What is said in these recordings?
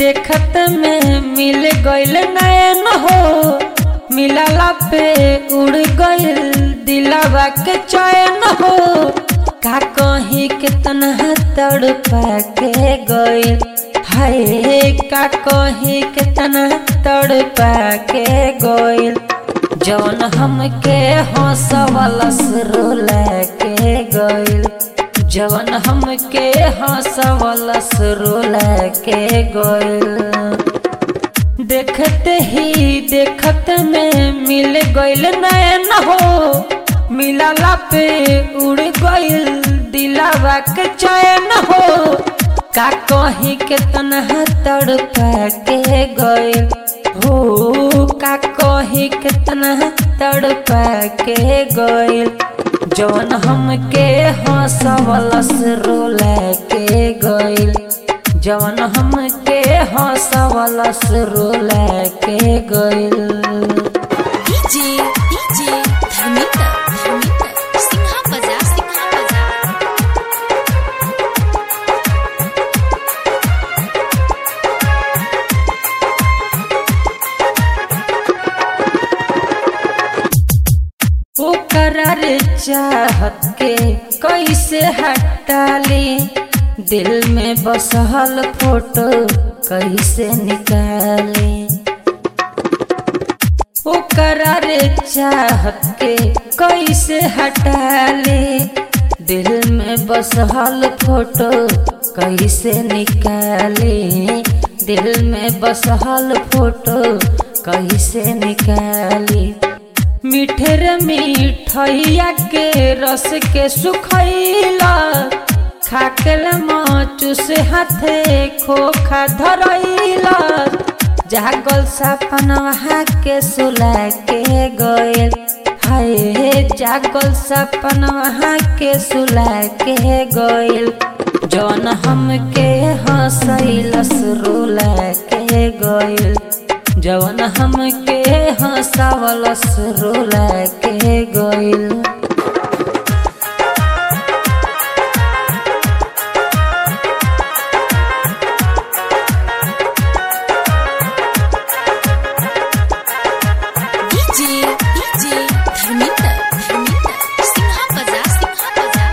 देखत में मिल गइल नैन हो मिलला पे उड़ गइल दिलवा के चैन हो का कहीं कितना तड़पा के गइल हाय का कहीं कितना तड़पा के गइल जौन हमके हंसवलस रोला के गइल जवन हमके हंसवलस रोला के गइल देखते ही देखत में मिल गइल नैन हो मिलला पे उड़ गइल दिलावा के चैन हो का कहीं कितना तड़पा के गइल हो का कहीं कितना तड़पा के गइल जवन हमके हंसवलस रोला के गइल जवन हमके हंसवलस रोला के गइल डीजे डीजे धर्मिंदर धर्मिंदर सिंहा बजा सिंहा बजा ओकरा रे चाहत के कैसे हटाली दिल में बसहल फोटो कैसे निकाली ओकरा रे चाहत के कैसे हटाली दिल में बसहल फोटो कैसे निकाली दिल में बसहल फोटो कैसे निकाली मीठे रे मिठैया के रस के सुखैला खाकल माचू से हाथे खोखा धरैला जागल सपनवा के सुला के गइल हाय जागल सपनवा के सुला के गइल जौन हमके हंसैलस रोला के गइल जवन हमके हंसावलस रोला के गइल डीजे डीजे धर्मिंदर धर्मिंदर सिंहा बजा सिंहा बजा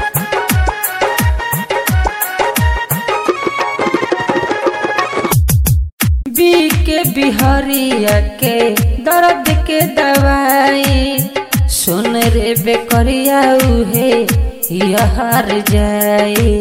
बी के बिहरिया के दर्द के दवाई सुन रे बेकरिया उहे यहार जाई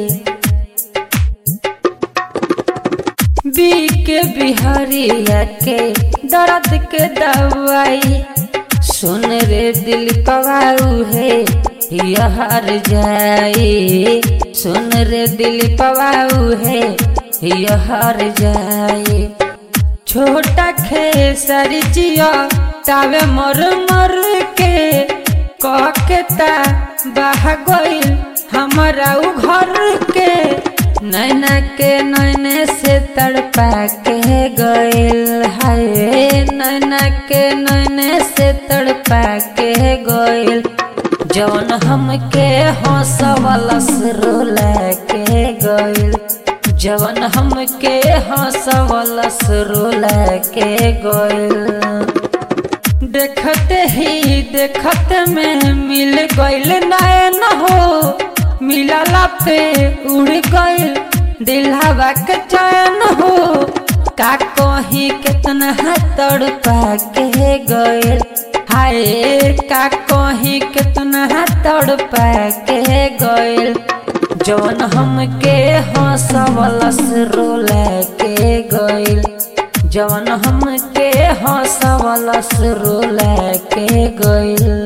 बी के बिहारिया के दर्द के दवाई सुन रे दिल पवाऊ है यहार जाई सुन रे दिल पवाऊ है यहार जाई छोटा खेसर जिया तावे मर मर के ककेता बह गइल हमारा उ घर के नैना के नैने से तड़पा के गइल हाय नैना के नैने से तड़पा के गइल जौन हमके हंसवलस रोला के गइल जवन हमके हंसवलस रोला के गइल देखते ही देखत में मिल गइल नैन हो मिलला पे उड़ गइल दिलहवा के चैन हो का कहीं कितना तड़पा के गइल हाय का कहीं कितना तड़पा के गइल जौन हमके हंसवलस रोला के गइल जवन हमके हंसवलस रोला के गइल